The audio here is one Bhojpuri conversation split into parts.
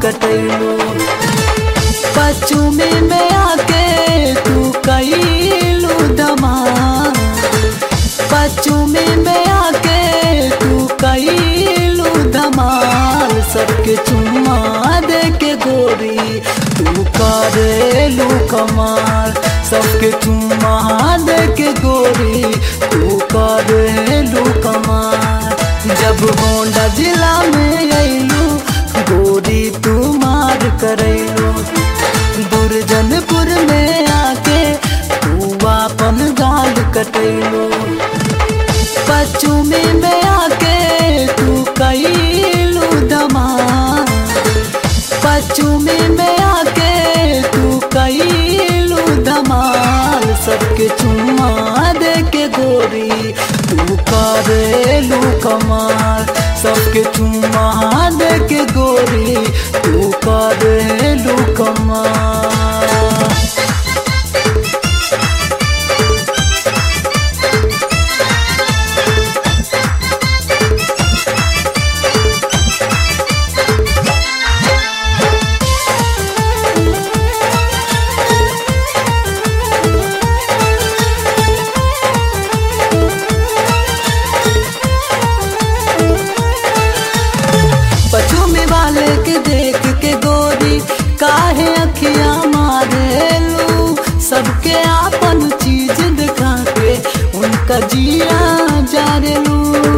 कटैलो पश्चिमी में आके तू कैलू धमाल पश्चिमी में आके तू कैलू धमाल सबके चुम्मा दे के गोरी तू करेलू कमाल सबके चुम्मा दे के गोरी तू करेलू कमाल जब गोंडा जिला में अइलू गोरी तू मार करैलू दुर्जनपुर में आके तू अपन गाल कटैलू पश्चिमी में आके तू कैलू धमाल पश्चिमी में आके तू कैलू धमाल सबके चुम्मा दे के गोरी तू करेलू कमाल सबके चुम्मा दे के गोरी तू करेलू कमाल पछुमी वाले के देख के गोरी काहे अखियां मारेलू सबके आपन चीज दिखा के उनका जिया जारेलू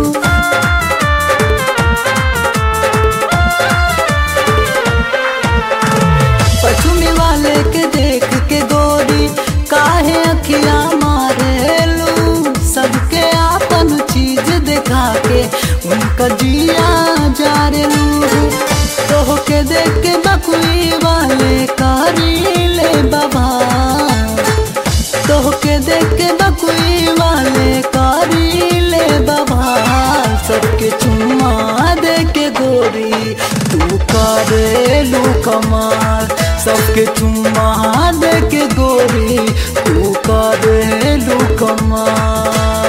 पछुमी वाले के देख के गोरी काहे अखियां मारेलू सबके आपन चीज दिखा के उनका जिया जारेलू तोह के देख के बकुई वाले कारी ले बाबा तोह के देख के बकुई वाले कारी ले बाबा सबके चुम्मा दे के गोरी तू करेलू कमाल सबके चुम्मा दे के गोरी तू करेलू कमाल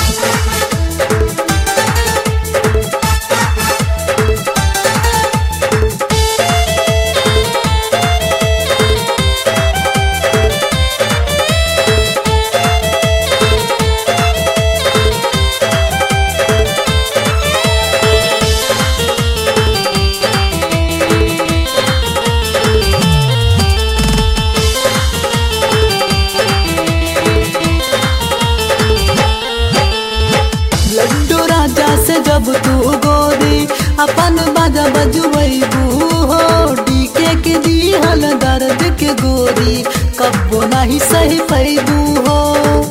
लड्डू राजा से जब तू गोरी अपन बाजा बजुबू हो डीके के दिहल दर्द के गोरी कब्बो नहीं सही पैबू हो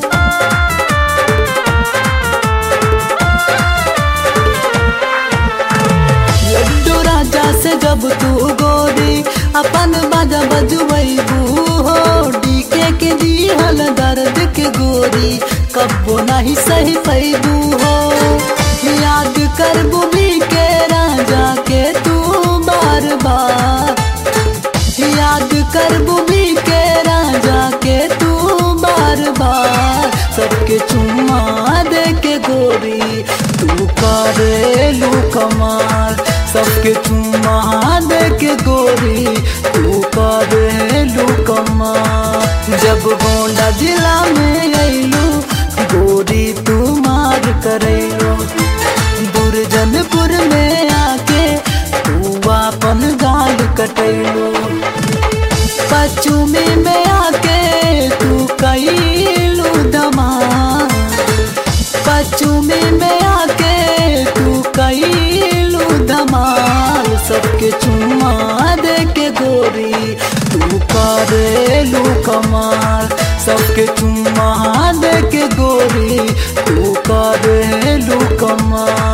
लड्डू राजा से जब तू गोरी अपन बाजा बजुबू हो डीके के दिहल दर्द के गोरी कब्बो नहीं सही पैबू हो याद कर बुबी के राजा के तू बार बार याद कर बुबी के राजा के तू बार बार सबके चुम्मा दे के गोरी तू करेलू कमाल सबके चुम्मा दे के गोरी तू करेलू कमाल जब गोंडा जिला में अइलू गोरी तू मार करैलो दुर्जनपुर में आके तू अपन गाल कटैलो पश्चिमी में आके तू कैलू धमाल पश्चिमी में आके तू कैलू धमाल सबके चुम्मा दे के गोरी तू करेलू कमाल सबके चुम्मा दे के गोरी तू करेलू कमाल